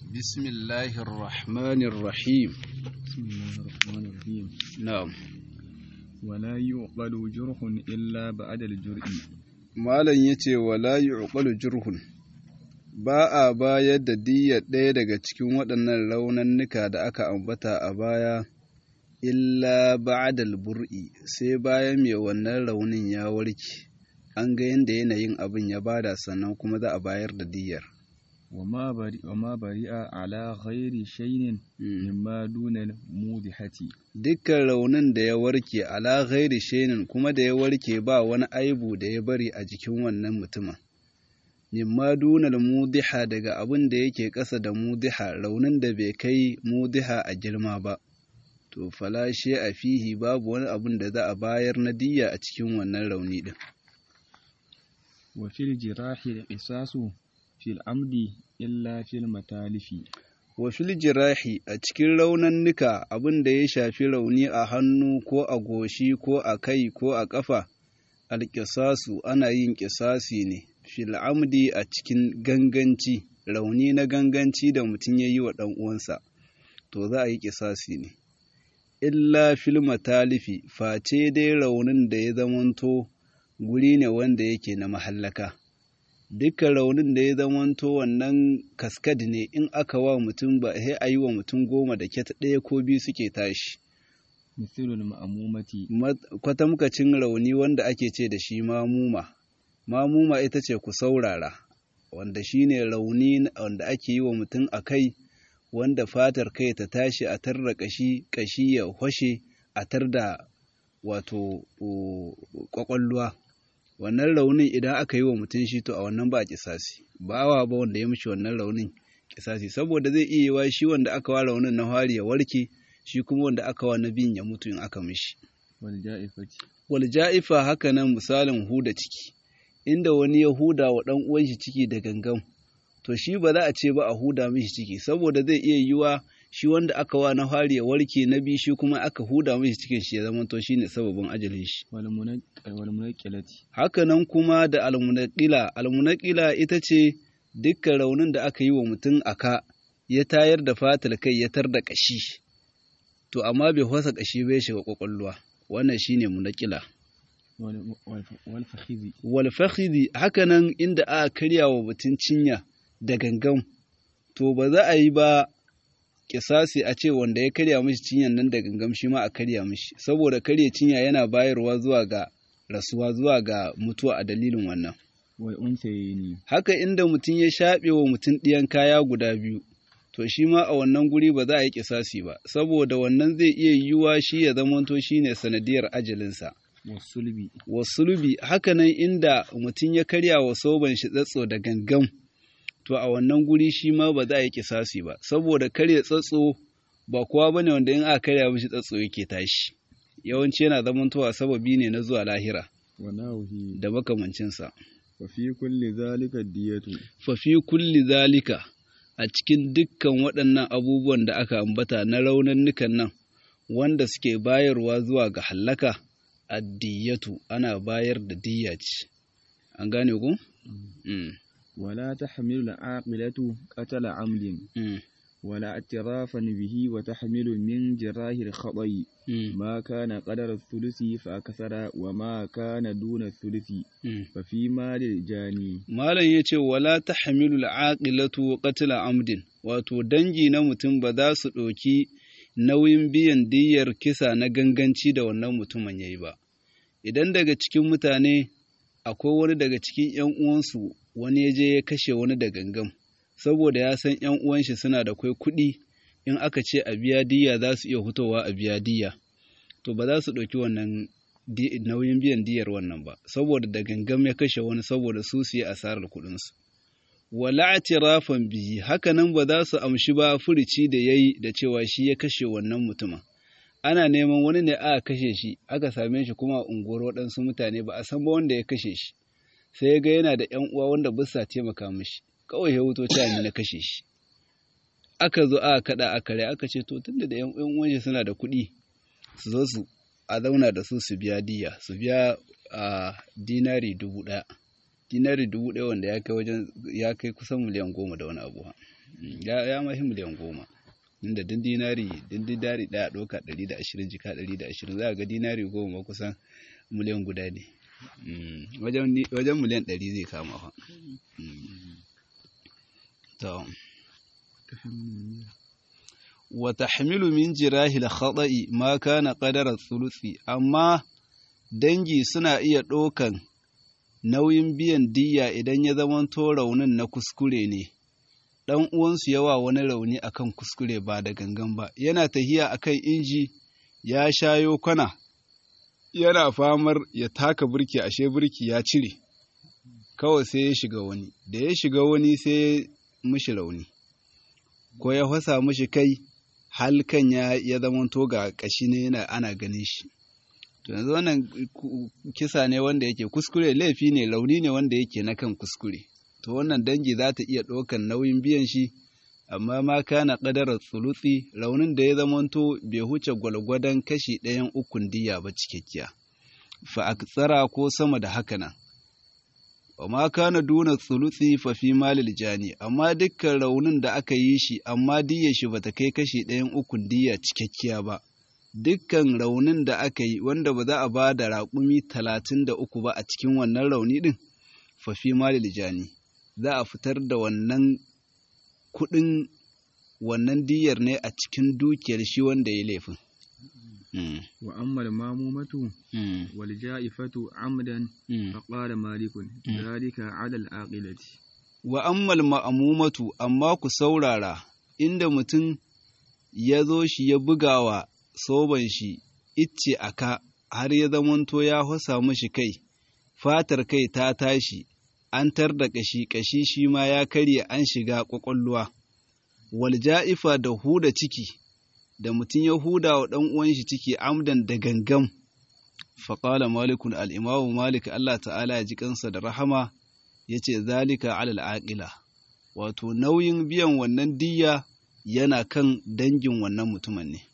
بسم الله الرحمن الرحيم بسم الله الرحمن الرحيم نعم ولا يعقل جرح إلا بعد الجرء malam yace wala yuqalu jurhun ba a bayar da diyyar ɗaya daga cikin waɗannan raunannuka da aka ambata a baya illa ba'dal bur'i sai bayan mai wannan raunin ya warke an ga yadda yanayin abin ya bada sannan kuma za a bayar da diyyar وما برئ وما برئ على غير شيء مما دون الموضحة dukkan raunin da ya warke ala ghairi shainin kuma da ya warke ba wani aibu da ya bari a jikin wannan mutumin mimma dunal mudiha daga abin da yake ƙasa da mudiha raunin da bai kai mudiha a girma ba to falashe a fihi babu wani abin da za a bayar na diyya a cikin wannan rauni din وفي الجراح القصاص في العمد إلا في المتالف wa fil jirahi a cikin raunannuka abin da ya shafi rauni a hannu ko a goshi ko a kai ko a ƙafa alƙisasu ana yin ƙisasi ne fil amdi a cikin ganganci rauni na ganganci da mutum ya yi wa ɗan uwansa to za a yi ƙisasi ne illa fil matalifi face dai raunin da ya zamanto guri ne wanda yake na mahallaka dukkan raunin da ya zamanto wannan kaskad ne in aka wa mutum ba sai a yi wa mutum goma da kyata ɗaya ko biyu suke tashi مثل المأمومة kwatamkacin rauni wanda ake ce da shi mamuma mamuma ita ce ku saurara wanda shi ne rauni wanda ake yi wa mutum a kai wanda fatar kai ta tashi a tar da kashi kashi ya hwashe a tar da wato kwakwalluwa wannan raunin idan aka yi wa mutum shi to a wannan ba a kisasi ba wa ba wanda ya mishi wannan raunin kisasi saboda zai iya yiwa shi wanda aka wa raunin na hari ya warke shi kuma wanda aka wa na biyun ya mutu in aka mishi والجائفة wal ja'ifa haka nan misalin huda ciki inda wani ya huda wa dan uwan shi ciki da gangan to shi ba za a ce ba a huda mishi ciki saboda zai iya yiwa shi wanda aka wa na hari ya warke na biyu shi kuma aka huda mishi cikin shi ya zama to shine sababin ajalin shi والمنق- والمنقلة hakanan kuma da almunaqila almunaqila ita ce dukkan raunin da aka yi wa mutum aka ya tayar da fatar kai ya tar da kashi to amma bai fasa kashi bai shiga kwakwalwa wannan shine munaqila وال- والف- والفخذ wal fakhidhi hakanan inda aka karya wa mutum cinya da gangan to ba za a yi ba kisasi a ce wanda ya karya mishi cinyan nan da gangan shi ma a karya mishi saboda karya cinya yana bayarwa zuwa ga rasuwa zuwa ga mutuwa a dalilin wannan والأنثيين haka inda mutum ya shaɓe wa mutum ɗiyan kaya guda biyu to shi ma a wannan guri ba za a yi kisasi ba saboda wannan zai iya yiwuwa shi ya zamanto shine sanadiyar ajalinsa والصلب wasulubi hakanan inda mutum ya karya wa soban shi tsatso da gangan to a wannan guri shi ma ba za a yi kisasi ba saboda karya tsatso ba kowa bane wanda in aka karya mishi tsatso yake tashi yawanci yana zamantowa sababi ne na zuwa lahira وناوه da makamancinsa وفي كل ذلك الدية fa fi kulli zalika a cikin dukkan waɗannan abubuwan da aka ambata na raunannukan nan wanda suke bayarwa zuwa ga hallaka addiyatu ana bayar da diyya ce an gane ku Mm, ولا تحمل العاقلة قتل عمد mm, ولا اعترافا به وتحمل من جراه الخطأ mm, ما كان قدر الثلث فأكثر وما كان دون الثلث mm. ففي مال الجاني malam ya ce wala ta hamilul aqilatu qatla amdin wato dangi na mutum ba za su ɗauki nauyin biyan diyyar kisa na ganganci da wannan mutumin yayi ba idan daga cikin mutane akwai wani daga cikin ‘yan uwansu wani ya je ya kashe wani da gangan saboda ya san ‘yan uwan shi suna da kwai kuɗi in aka ce a biya diyya za su iya hutowa a biya diyya to ba za su ɗauki wannan di- nauyin biyan diyar wannan ba saboda da gangan ya kashe wani saboda su su yi asarar kuɗinsu wala atirafan bihi hakanan ba za su amshi ba furici da yayi da cewa shi ya kashe wannan mutumin ana neman wani ne aka kashe shi aka same shi kuma a unguwar waɗansu mutane ba a san ba wanda ya kashe shi sai ya ga yana da ƴan uwa wanda ba sa taimaka mishi kawai ya wuto ta ni na kashe shi aka zo aka kada aka rai aka ce to tunda da ƴan uwan shi suna da kuɗi su zo su a zauna da su su biya diya su biya a dinari dubu ɗaya dinari dubu ɗaya wanda ya kai wajen ya kai kusan miliyan goma da wani abu ya ya mahi miliyan goma inda din dinari din dinari daya doka 120 jika 120 za ga dinari goma kusan miliyan guda ne wajen wajen miliyan 100 zai kama fa to wa tahmilu min jirahil khata'i ma kana qadara thuluthi amma dangi suna iya ɗaukan nauyin biyan diyya idan ya zamanto raunin na kuskure ne ɗan uwansu yawa wani rauni akan kuskure ba da gangan ba yana tahiya akan inji ya shayo kwana yana famar ya taka birki ashe birki ya cire kawai sai ya shiga wani da ya shiga wani sai ya mishi rauni ko ya fasa mishi kai halkan ya ya zamanto ga kashi ne yana ana ganin shi to yanzu wannan kisa ne wanda yake kuskure laifi ne rauni ne wanda yake na kan kuskure to wannan dangi za ta iya ɗaukan nauyin biyan shi amma ma kana ƙadarar tsulutsi raunin da ya zamanto bai huce gwalgwadon kashi ɗayan ukun diya ba cikakkiya fa aksara ko sama da haka nan wa ma kana duna tsulutsi fa fi malil jani amma dukkan raunin da aka yi shi amma diyyar shi bata kai kashi ɗayan ukun diya cikakkiya ba dukkan raunin da aka yi wanda ba za a ba da raƙumi talatin da uku ba a cikin wannan rauni ɗin fa fi malil jani za a fitar da wannan kuɗin wannan diyar ne a cikin dukiyar shi wanda ya laifin. wa amma al-mamumatu wal ja'ifatu amdan fa qala malikun dhalika 'ala al-aqilati wa amma al-ma'mumatu amma ku saurara inda mutum ya zo shi ya bugawa soban shi icce aka har ya zamanto ya hasa mishi kai fatar kai ta tashi an tar da ƙashi ƙashi shi ma ya karye an shiga ƙwaƙwalwa walja'ifa da huda ciki da mutum ya huda wa ɗan uwan shi ciki amdan da gangam faƙala malikun al'imamu malik Allah ta'ala ya ji kansa da rahama ya ce zalika alal aƙila wato nauyin biyan wannan diyya yana kan dangin wannan mutumin ne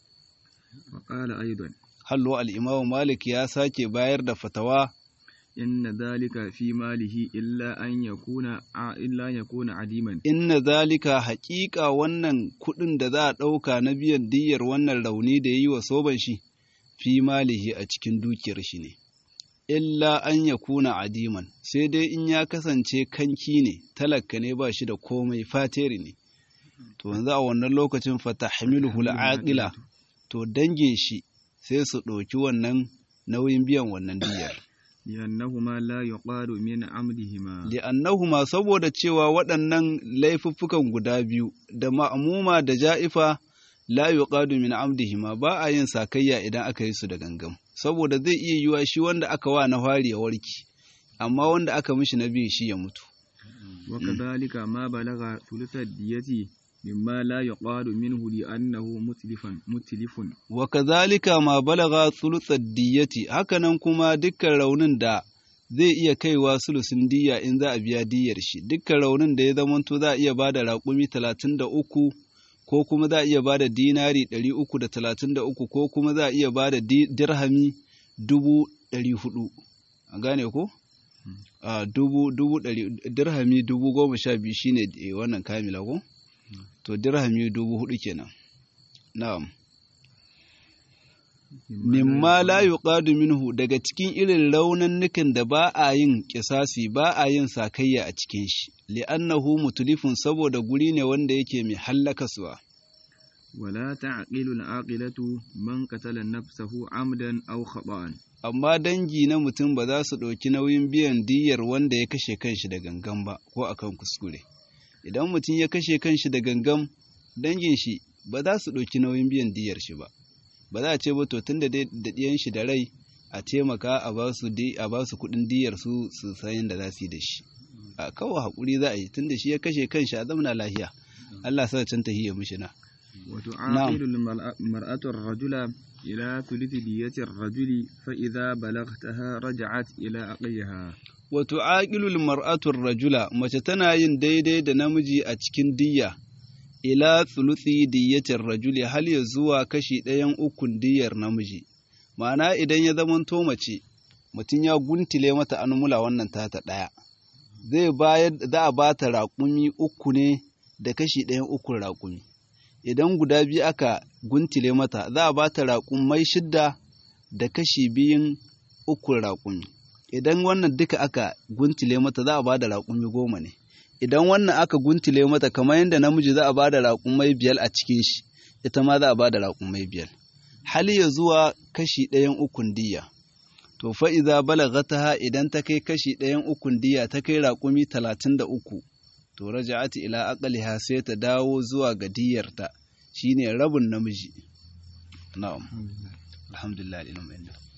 faƙala aidan hallo al'imamu malik ya sake bayar da fatawa inna zalika fi malihi illa an yakuna illa yakuna adiman inna zalika haƙiƙa wannan kuɗin da za a ɗauka na biyan diyyar wannan rauni da ya yi wa soban shi fi malihi a cikin dukiyar shi ne illa an yakuna adiman sai dai in ya kasance kanki ne talaka ne ba shi da komai fateri ne to yanzu a wannan lokacin fatahmiluhu al'aqila to dangin shi sai su ɗauki wannan nauyin biyan wannan diyyar li'annahuma la yuqadu min amdihima li'annahuma saboda cewa waɗannan laifuffukan guda biyu da ma'amuma da ja'ifa la yuqadu min amdihima ba a yin sakayya idan aka yi su da gangam saboda zai iya yiwa shi wanda aka wa na fari ya warki amma wanda aka mishi na biyu shi ya mutu wa kadhalika ma balagha thuluthad diyati mimma la yuqadu minhu li'annahu mutlifan mutlifun wa kadhalika ma balagha thuluthad diyati hakanan kuma dukkan raunin da zai iya kaiwa sulusin diya in za a biya diyar shi dukkan raunin da ya zamanto za a iya bada raƙumi talatin da uku ko kuma za a iya bada dinari ɗari uku da talatin da uku ko kuma za a iya bada dirhami dubu ɗari hudu a gane ko a dubu dubu ɗari dirhami dubu goma sha biyu shine wannan kamila ko to dirhami dubu hudu kenan na'am mimma la yuqadu minhu daga cikin irin raunannukan da ba a yin kisasi ba a yin sakayya a cikin shi li'annahu mutulifun saboda guri ne wanda yake mai hallakaswa wala ta'qilu al-aqilatu man qatala nafsahu amdan aw khata'an amma dangi na mutum ba za su ɗauki nauyin biyan diyyar wanda ya kashe kanshi da gangan ba ko akan kuskure idan mutum ya kashe kanshi da gangan dangin shi ba za su ɗauki nauyin biyan diyar shi ba ba za a ce ba to tun da ɗiyan shi da rai a taimaka a ba su a ba su kuɗin diyar su su san yadda za su yi da shi a kawai haƙuri za a yi tun da shi ya kashe kanshi a zamana lahiya Allah sa can tahiyya mishi na wato aqilu mar'atu ar-rajula ila thuluthi diyati ar-rajuli fa idza balagtaha raja'at ila aqiha wato aqilul mar'atu ar-rajula mace tana yin daidai da namiji a cikin diyya ila tsuluthi diyyatin rajuli hal ya zuwa kashi ɗayan ukun diyyar namiji ma'ana idan ya zamanto mace mutum ya guntile mata anmula wannan tata ɗaya zai bayar za a ba ta raƙumi uku ne da kashi ɗayan ukun raƙumi idan guda biyu aka guntile mata za a ba ta raƙumai shidda da kashi biyun ukun raƙumi idan wannan duka aka guntile mata za a ba da raƙumi goma ne idan wannan aka guntile mata kamar yadda namiji za a ba da raƙumai biyar a cikin shi ita ma za a ba da raƙumai biyar hali ya zuwa kashi ɗayan ukun diya to fa iza balagataha idan ta kai kashi ɗayan ukun diya ta kai raƙumi talatin da uku to raja'ati ila aqliha sai ta dawo zuwa ga diyarta shine rabin namiji na'am alhamdulillah ilmin